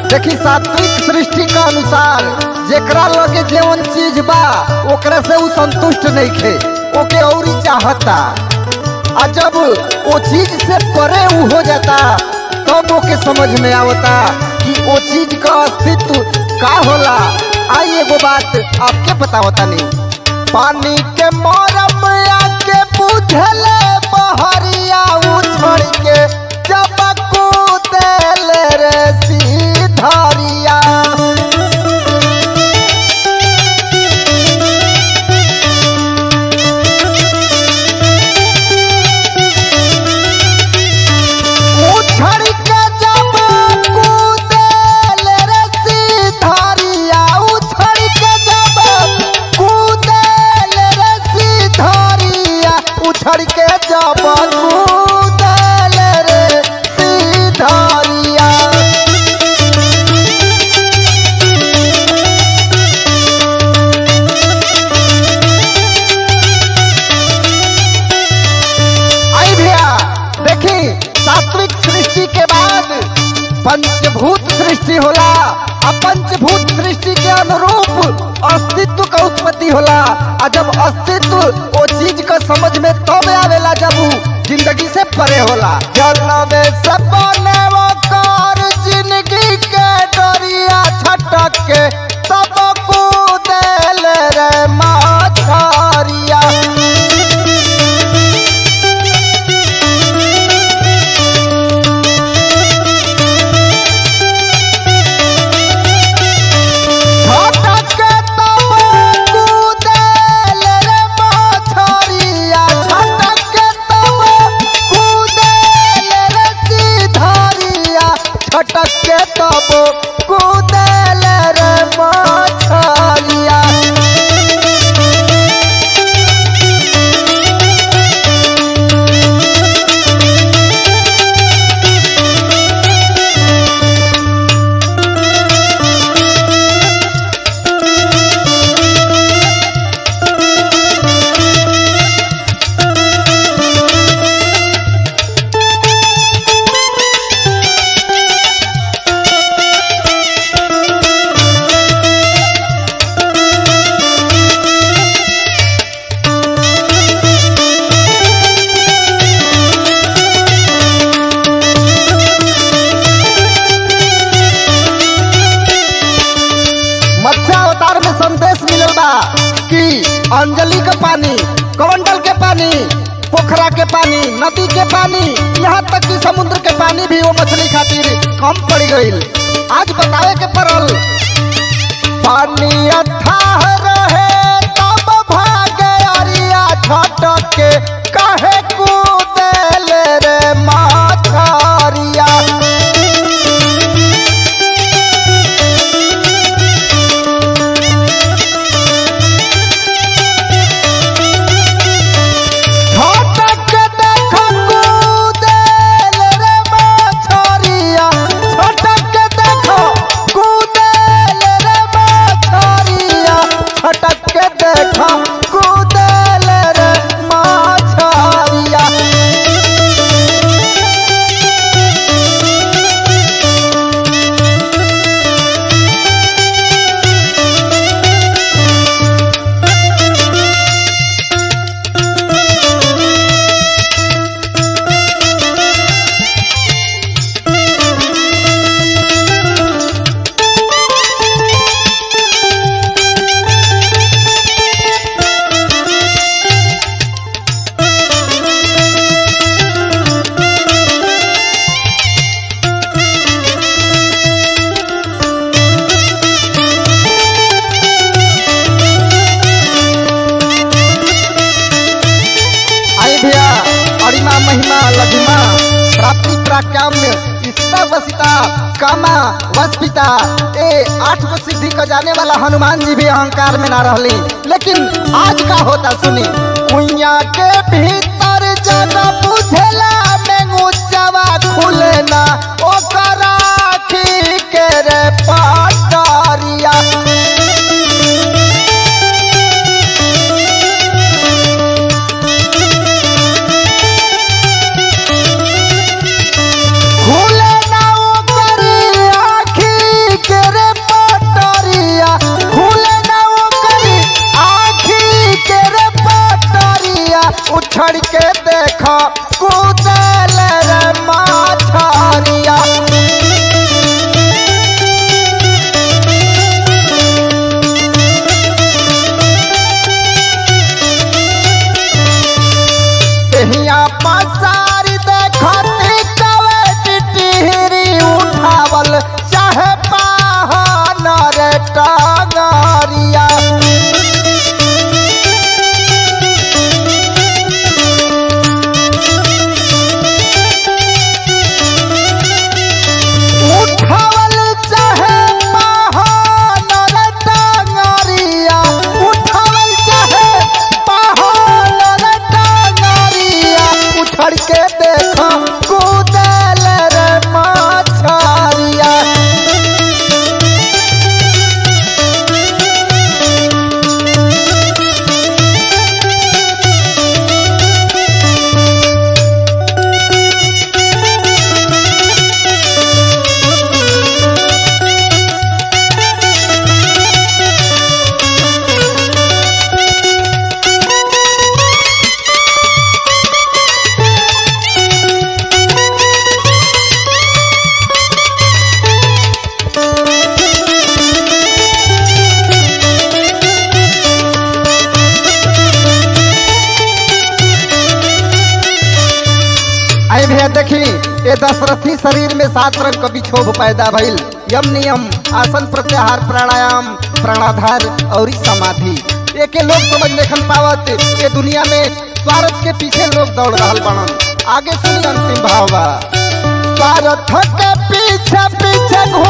देखी सात्विक सृष्टि का अनुसार जेकरा लगे जेवन चीज बा ओकरा से उ संतुष्ट नहीं खे ओके और ही चाहता आ जब वो चीज से परे उ हो जाता तब ओके समझ में आवता कि वो चीज का अस्तित्व का होला आई एगो बात आपके बतावता नहीं पानी के मरम आके बुझले बहरिया उछड़ के जब कूदल रे सीधरिया उछड़ के जब कूदल रे सीधरिया उछड़ के जब कूदल रे सीधरिया उछड़ के जब कूदल रे सीधरिया आई भैया देखी सात्विक सृष्टि के बाद पंचभूत सृष्टि होला आ पंचभूत सृष्टि के अनुरूप अस्तित्व का उत्पत्ति होला आ जब अस्तित्व वो चीज का समझ में तब आवेला जब उ जिंदगी से परे होला जल में से बने वो कार जिंदगी के डरिया छटक के तब कूदेल रे माछरिया छटक के तब कूदेल रे माछरिया छटक के तब कूदेल रे सीधरिया छटक के तब कूदेल रे माछरिया मत्स्य अवतार में संदेश मिलल बा कि अंजलि के पानी कमंडल के पानी पोखरा के पानी नदी के पानी यहाँ तक कि समुद्र के पानी भी वो मछली खातिर कम पड़ गईल आज बतावे के पड़ल पानी अथाह रहे तब भागे अरिया छटक के काहे कूदेल रे माछरिया छटक देख कूदेल रे माछरिया छटक देख कूदेल रे माछरिया छटक देख कूदेल रे माछरिया आई भैया अरिमा महिमा लघिमा प्राप्ति प्राकाम्य इष्टा वसिता कामा वस्पिता ए आठ को सिद्धि को जाने वाला हनुमान जी भी अहंकार में ना रहली लेकिन आज का होता सुनी कुइया के भीतर जगह बुझला में गुच्चावा खुले ना ओकरा ठीक रे पाटरिया खुले ना ओकरी आखी देखी ये दशरथी शरीर में सात रंग का विक्षोभ पैदा भइल यम नियम आसन प्रत्याहार प्राणायाम प्राणाधार और समाधि एके लोग समझ नहीं पावत ये दुनिया में स्वार्थ के पीछे लोग दौड़ रहा बनन आगे सुनी अंतिम भाव बा स्वार्थ के पीछे पीछे